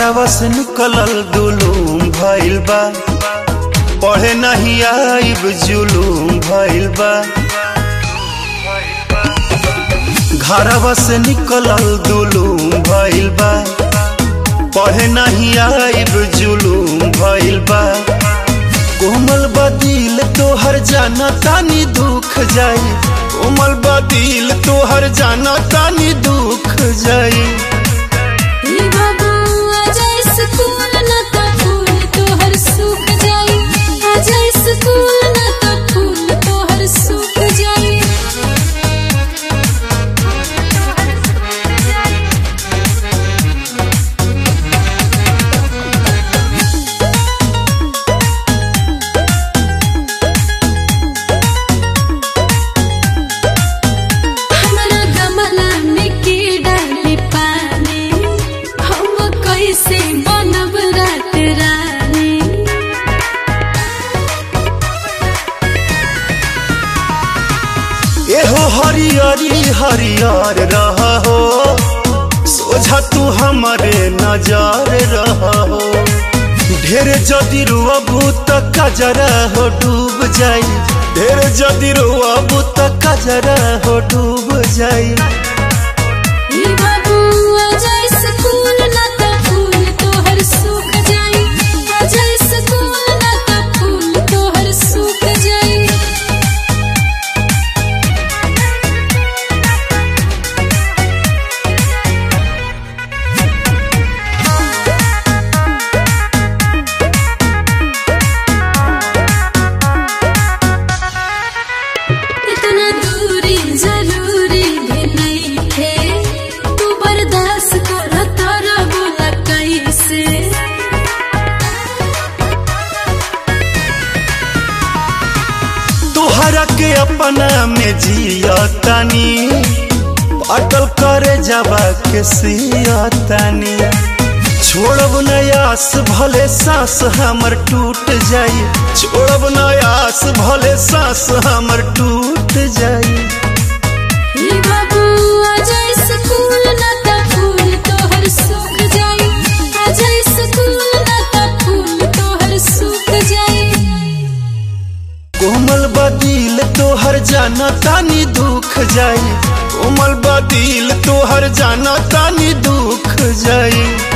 घरवा से निकलल दुलूम भइल बा पढ़े नहीं आइब जुलूम भइल बा घरवा से निकलल दुलूम भइल बा पढ़े नहीं आइब जुलूम भइल बा कोमल बदिल तोहर जाना तानी दुख जाई कोमल बदिल तोहर जाना तानी दुख जाई ई बाबू आजा स्कूल न त फूल तोहर सूख जाई आजा स्कूल न त फूल तोहर सूख जाई हमरा गमला में के डाली पानी हम कैसे बनब रात रानी एहो हरियरी हरियर रह हो सोझा तू हमारे नजर रह हो ढेर जदि रुअबू त कजरा हो डूब जाई ढेर जदि रुअबू त कजरा हो डूब जाई ई बाबू आजा स्कूल न त फूल तोहर सूख जाई आजा स्कूल न त फूल तोहर सूख जाई इतना दूरी जरूरी भी नहीं थे तू बर्दाश्त कर तारा बोला कैसे तोहरा के अपना में जिया तानी अटल करे जावा के सिया तानी छोड़ब नयास भले सांस हमर टूट जाई छोड़ब नयास भले सांस हमर टूट जाई ई बाबू आजा स्कूल न त फूल तोहर सूख जाई आजा स्कूल न त फूल तोहर सूख जाई कोमल बदिल तोहर जाना तानी दुख जाई कोमल बदिल तोहर जाना तानी दुख जाई